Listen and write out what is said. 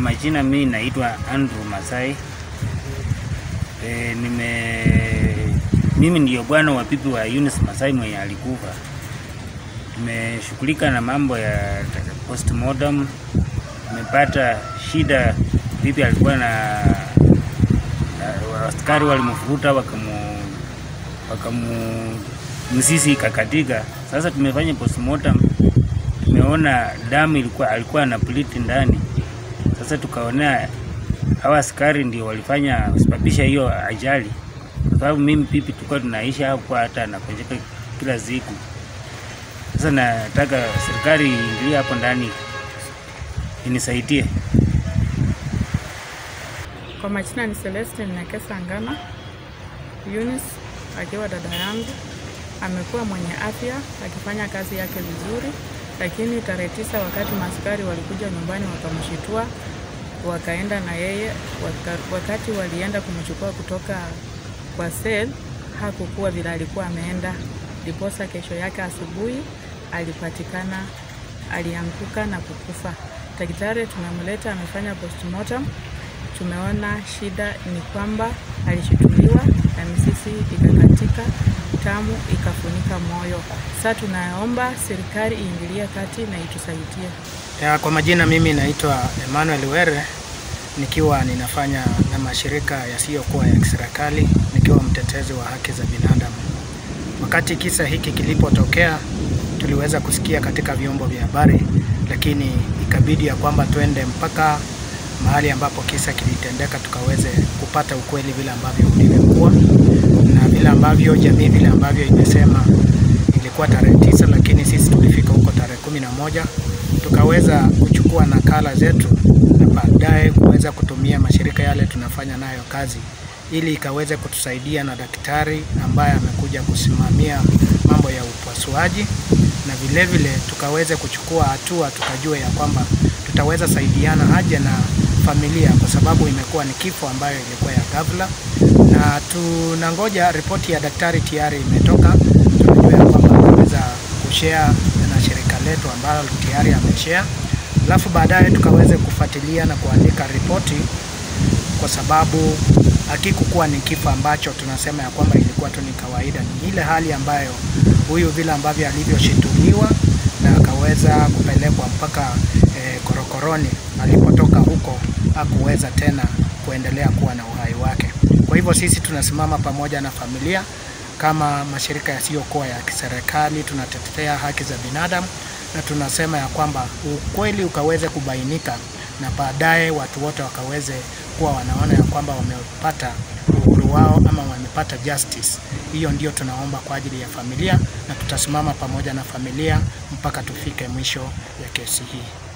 majina mimi naitwa Andrew Masai. E, nime mimi ndiyo bwana wa pipi wa Eunice Masai mwenye alikufa. Nimeshughulika na mambo ya postmortem. Nimepata shida, pipi alikuwa na, na askari walimfuruta wakamu wakamu msisi ikakatika. Sasa tumefanya postmortem, tumeona damu ilikuwa alikuwa na pliti ndani. Sasa tukaona hawa askari ndio walifanya kusababisha hiyo ajali, kwa sababu mimi pipi tulikuwa tunaishi hapo, hata anakonjeka kila siku. Sasa nataka serikali iingilie hapo ndani inisaidie. Kwa majina ni Celeste Nekesa Ngana. Eunice akiwa dada yangu amekuwa mwenye afya akifanya kazi yake vizuri, lakini tarehe tisa wakati maaskari walikuja nyumbani wakamshitua, wakaenda na yeye waka, wakati walienda kumchukua kutoka kwa sel hakukuwa vile alikuwa ameenda, ndiposa kesho yake asubuhi alipatikana alianguka na kukufa. Daktari tumemleta amefanya postmortem tumeona shida ni kwamba alishutuliwa na misisi ikakatika, tamu ikafunika moyo. Sasa tunaomba serikali iingilie kati na itusaidie. Ya, kwa majina mimi naitwa Emmanuel Were nikiwa ninafanya na mashirika yasiyokuwa ya kiserikali nikiwa mtetezi wa haki za binadamu. Wakati kisa hiki kilipotokea, tuliweza kusikia katika vyombo vya habari, lakini ikabidi ya kwamba twende mpaka mahali ambapo kisa kilitendeka tukaweze kupata ukweli vile ambavyo ulivyokuwa na vile ambavyo jamii vile ambavyo imesema ilikuwa tarehe tisa, lakini sisi tulifika huko tarehe kumi na moja tukaweza kuchukua nakala zetu na baadaye kuweza kutumia mashirika yale tunafanya nayo kazi ili ikaweze kutusaidia na daktari ambaye amekuja kusimamia mambo ya upasuaji na vile vile tukaweze kuchukua hatua tukajua ya kwamba tutaweza saidiana aje na familia kwa sababu imekuwa ni kifo ambayo ilikuwa ya ghafla, na tunangoja ripoti ya daktari tayari imetoka. Tunajua ya kwamba ameweza kushare na shirika letu ambalo tayari ameshare, alafu baadaye tukaweze kufuatilia na kuandika ripoti, kwa sababu hakikukuwa ni kifo ambacho tunasema ya kwamba ilikuwa tu ni kawaida. Ni ile hali ambayo huyu vile ambavyo alivyoshituliwa na akaweza kupelekwa mpaka eh, korokoroni alipotoka huko hakuweza tena kuendelea kuwa na uhai wake. Kwa hivyo sisi tunasimama pamoja na familia kama mashirika yasiyokuwa ya kiserikali, tunatetea haki za binadamu na tunasema ya kwamba ukweli ukaweze kubainika na baadaye watu wote wakaweze kuwa wanaona ya kwamba wamepata uhuru wao ama wamepata justice. Hiyo ndio tunaomba kwa ajili ya familia, na tutasimama pamoja na familia mpaka tufike mwisho ya kesi hii.